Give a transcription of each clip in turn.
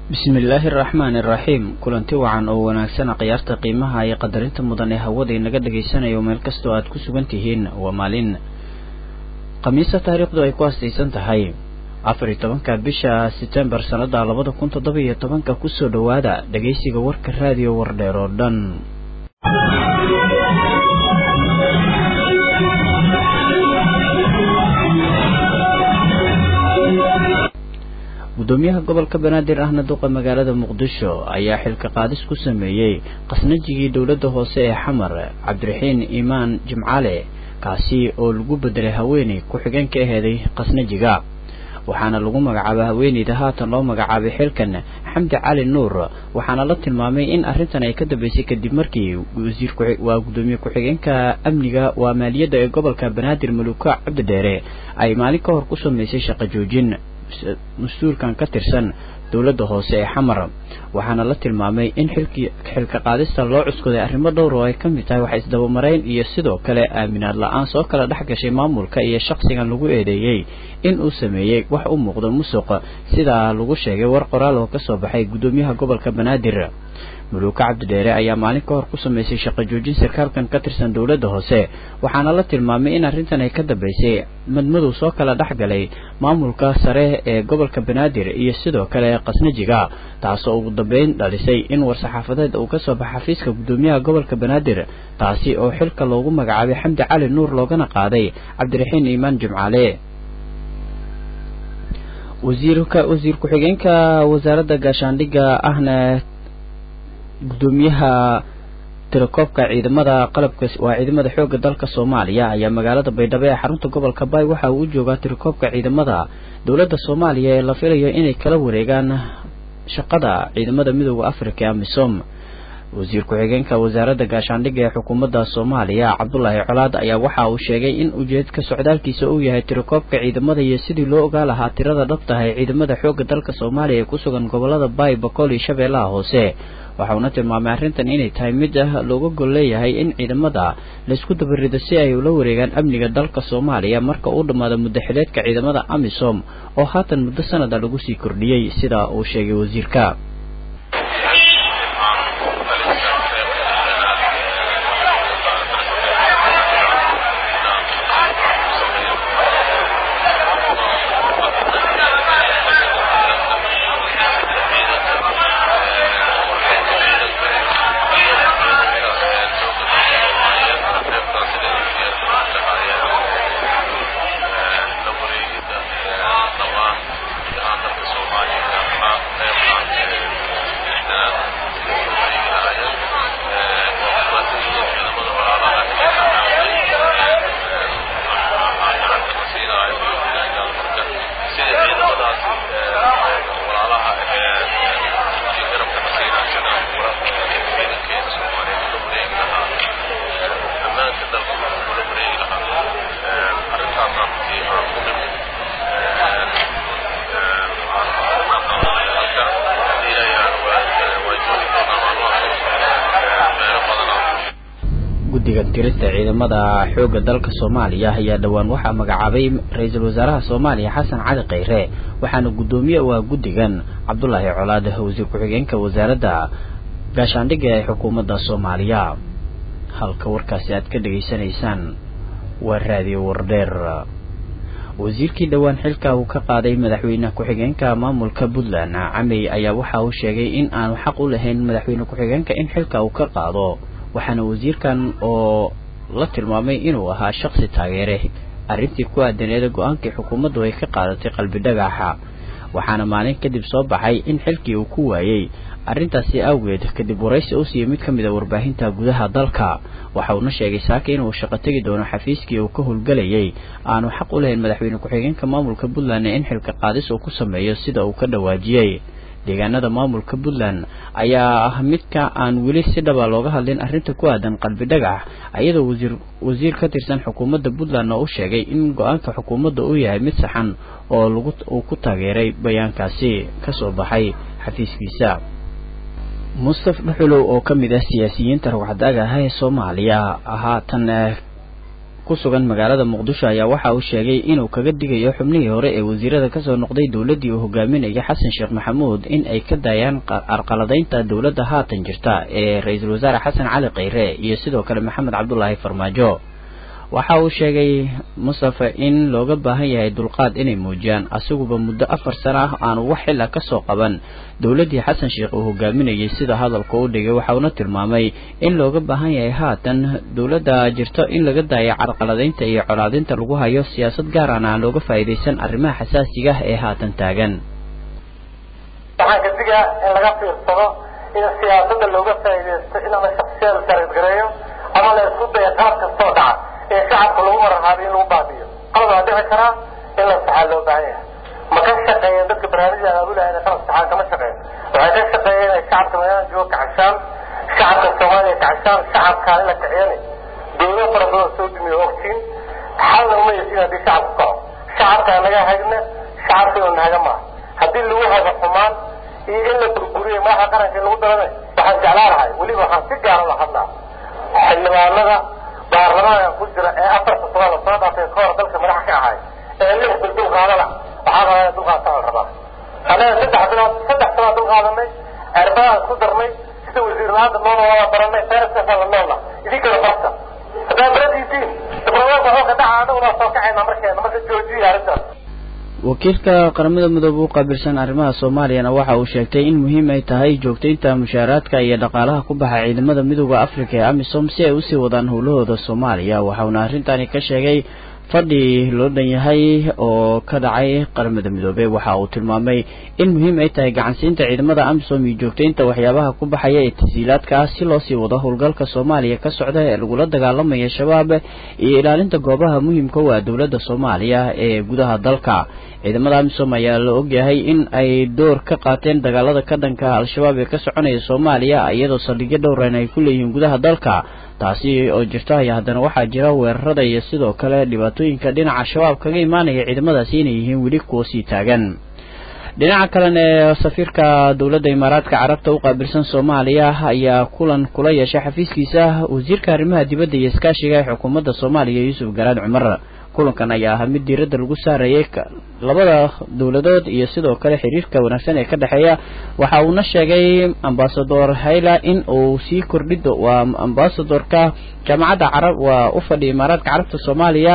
bismillaahi araxmaani iraxiim kulanti wacan oo wanaagsana khiyaarta qiimaha iyo qadarinta mudan ee hawada inaga dhagaysanayo meel kastoo aad ku sugan tihiin waa maalin khamiisa taariikhdu ay ku hastaysan tahay afar iyo tobanka bisha setembar sannada labada kun toddoba iyo tobanka kusoo dhowaada dhagaysiga warka raadiyo wardheer oo dhan gudoomiyaha gobolka banaadir ahna duqa magaalada muqdisho ayaa xilka qaadis ku sameeyey qasnajigii dowladda hoose ee xamar cabdiraxiin iimaan jimcaale kaasi oo lagu bedelay haweeney ku-xigeen ka aheeday qasnajiga waxaana lagu magacaabay haweeneyda haatan loo magacaabay xilkan xamdi cali nuur waxaana la tilmaamay in arrintan ay ka dambeysay kadib markii wasiirwaa gudoomiye ku-xigeenka amniga waa maaliyadda ee gobolka banaadir maluuka cabdidheere ay maalin ka hor ku sameysay shaqo joojin mas-uulkan ka tirsan dowladda hoose ee xamar waxaana la tilmaamay in xilkii xilka qaadista loo cuskaday arrimo dhowr oo ay ka mid tahay wax isdabamarayn iyo sidoo kale aaminaad la-aan soo kala dhex gashay maamulka iyo shakhsigan lagu eedeeyey in uu sameeyey wax u muuqdo musuq sidaa lagu sheegay war qoraal oo kasoo baxay guddoomiyaha gobolka banaadir muluuka cabdidheere ayaa maalin ka hor ku sameysay shaqo joojin sarkaalkan ka tirsan dowladda hoose waxaana la tilmaamay in arrintan ay ka dambeysay madmadow soo kala dhex galay maamulka sare ee gobolka banaadir iyo sidoo kale qasnajiga taasoo ugu dambeyn dhalisay in war-saxaafadeed uu kasoo baxa xafiiska guddoomiyaha gobolka banaadir taasi oo xilka loogu magacaabay xamdi cali nuur loogana qaaday cabdiraxiin iimaan jimcaale wasiirka wasiir ku-xigeenka wasaaradda gaashaandhigga ahna guddoomiyaha tirakoobka ciidamada qalabka waa ciidamada xoogga dalka soomaaliya ayaa magaalada baydhabo ee xarunta gobolka baay waxa uu u joogaa tirakoobka ciidamada dowladda soomaaliya ee la filayo inay kala wareegaan shaqada ciidamada midooda africa ee amisom wasiir ku-xigeenka wasaaradda gaashaandhigga ee xukuumadda soomaaliya cabdulaahi colaad ayaa waxa uu sheegay in ujeedka socdaalkiisa uu yahay tirakoobka ciidamada iyo sidii loo ogaa lahaa tirada dhabtaha ee ciidamada xoogga dalka soomaaliya ee ku sugan gobolada baay bakool iyo shabeellaha hoose waxa uuna tilmaamay arrintan inay tahay mid ah looga gol leeyahay in ciidamada laysku dabarido si ay ula wareegaan amniga dalka soomaaliya marka uu dhammaado muddaxileedka ciidamada amisom oo haatan muddo sanada lagu sii kordhiyey sida uu sheegay wasiirka guddiga tirista ciidamada xoogga dalka soomaaliya ayaa dhowaan waxaa magacaabay ra-iisul wasaaraha soomaaliya xasan cali khayre waxaana guddoomiye u ah guddigan cabdulaahi colaad wasiir ku-xigeenka wasaaradda gaashaandhigga ee xukuumadda soomaaliya halka warkaasi aad ka dhegaysanaysaan waa raadiyo wardheer wasiirkii dhowaan xilka uu ka qaaday madaxweyne ku-xigeenka maamulka puntland camey ayaa waxa uu sheegay in aanu xaq u lahayn madaxweyne ku-xigeenka in xilka uu ka qaado waxaana wasiirkan oo la tilmaamay inuu ahaa shaksi taageere arrintii ku aadaneeda go-aankii xukuumaddu ay ka qaadatay qalbi dhagaxa waxaana maalin kadib soo baxay in xilkii uu ku waayey arrintaasi awgeed kadib waraysi u siiyey mid ka mid a warbaahinta gudaha dalka waxa uuna sheegay saaka inuu shaqo tegi doono xafiiskii uu ka howlgelayay aanu xaq u lahayn madaxweyne ku-xigeenka maamulka puntland in xilka qaadis uu ku sameeyo sida uu ka dhawaajiyey deegaanada maamulka puntland ayaa ah midka aan weli si dhaba looga hadlin arrinta ku aadan qalbi dhagax iyadoo wasiir wasiir ka tirsan xukuumadda puntland oo u sheegay in go-aanka xukuumadda uu yahay mid saxan oo lagu uu ku taageeray bayaankaasi kasoo baxay xafiiskiisa mustaf dhuxulow oo ka mid ah siyaasiyiinta rawxadaga ah ee soomaaliya haatan ku sugan magaalada muqdisho ayaa waxa uu sheegay inuu kaga digayo xubnihii hore ee wasiirada kasoo noqday dowladdii uu hogaaminayay xasan sheekh maxamuud in ay ka daayaan arqaladaynta dowladda haatan jirta ee ra-iisul wasaare xasan cali khayre iyo sidoo kale maxamed cabdulaahi farmaajo waxa uu sheegay mustafe in looga baahan yahay dulqaad inay muujiyaan asiguba muddo afar sano ah aanu wax xil ah kasoo qaban dowladdii xasan sheekh uu hogaaminayay sida hadalka u dhigay waxauna tilmaamay in looga baahan yahay haatan dowladda jirto in laga daayo carqaladaynta iyo colaadinta lagu hayo siyaasad gaarana aan looga faa'iidaysan arrimaha xasaasiga ah ee haatan taagan waxaan ka digaa in laga fiirsado in siyaasadda looga faa'iidaysto in ama shaksiyada sarifgareeyo ama la isku dayo qalab kastoo dhaca in shacabka lagu mararhaabiyo in lagu baabiyo qalab waa dhici karaa in la saxaa loo baahan yahay ma ka shaqeeyeen dadka barnaamijyada aabulaha inay qalab saxaan kama shaqeyn waxay ka shaqeeyeen inay shacabka magaalada jooga kacashaan shacabka soomaaliya kacashaan shacabkaan in la kiciyani dowlo fara badan soo dumiyo ogtiin xalna uma yesin haddii shacabku kaco shacabkaa naga hagna shacabkii naga maaha haddii lagu hago xumaan iyo in la burguriyo madaxda qaranka in lagu darana waxaan jeclaan lahay weliba waxaan si gaara la hadlaa xildhibaanada baarlamaanka ku jira ee afarta sano lasoo dhaafay ka hor dalka madax ka ahay ee lix bil dulqaadana waxaa rabaa in dulqaadtaan la rabaa annaga saddex bilood saddex sanood dulqaadanay erbadaan ku darnay sida wasiir la-aanta noona waa baranay fayraskaasaa la noolna idinkana barta haddaa baradiitiin diblomaadka xooga dhaca annaguna soo kacayna markeena marka joojiya arrintaas wakiilka qaramada midoobe u qaabilsan arrimaha soomaaliyana waxa uu sheegtay in muhiim ay tahay joogtaynta mushaaraadka iyo dhaqaalaha ku baxa ciidamada midooda afrika ee amisom si ay usii wadaan howlahooda soomaaliya waxauna arrintani ka sheegay fadhi loo dhan yahay oo ka dhacay qaramada midoobe waxa uu tilmaamay in muhiim ay tahay gacansiinta ciidamada amisom iyo joogtaynta waxyaabaha ku baxaya ee tasiilaadka ah si loo sii wado howlgalka soomaaliya ka socda ee lagula dagaalamaya shabaab iyo ilaalinta goobaha muhiimka u ah dowladda soomaaliya ee gudaha dalka ciidamada amisom ayaa la ogyahay in ay door ka qaateen dagaalada ka dhanka al-shabaab ee ka soconaya soomaaliya iyadoo saldhigyo dhowran ay ku leeyihiin gudaha dalka taasi oo jirto ayaa haddana waxaa jira weerarada iyo sidoo kale dhibaatooyinka dhinaca shabaab kaga imaanaya ciidamadaasi inay yihiin weli kuwa sii taagan dhinaca kalena ee safiirka dowladda imaaraadka carabta u qaabilsan soomaaliya ayaa kulan kula yeeshay xafiiskiisa wasiirka arrimaha dibadda iyo iskaashiga ee xukuumadda soomaaliya yuusuf garaad cumar kulankan ayaa ahaa mid diiradda lagu saarayay labada dowladood iyo sidoo kale xiriirka wanaagsan ee ka dhexeeya waxa uuna sheegay ambasador hayla in uu sii kordhido waa ambasadorka jaamacadda carab waa u fadhiya imaaraadka carabta soomaaliya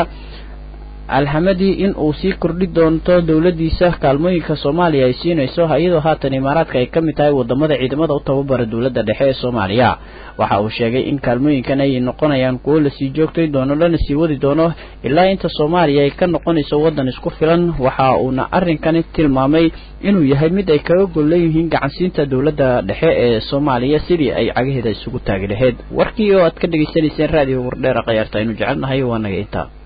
alhamadi in uu sii kordhi doonto dowladdiisa kaalmooyinka soomaaliya ay siinayso iyadoo haatan imaaraadka ay ka mid tahay wadamada ciidamada u tababara dowladda dhexe ee soomaaliya waxa uu sheegay in kaalmooyinkan ay noqonayaan kuwo lasii joogtay doono lana sii wadi doono ilaa inta soomaaliya ay ka noqonayso waddan isku filan waxa uuna arrinkani tilmaamay inuu yahay mid ay kaga gol leeyihiin gacansiinta dowladda dhexe ee soomaaliya sidii ay cagaheeda isugu taagi lahayd warkii oo aad ka dhegaysanayseen raadiyo wardheera khayaarta aynu jecelnahay waa naga intaa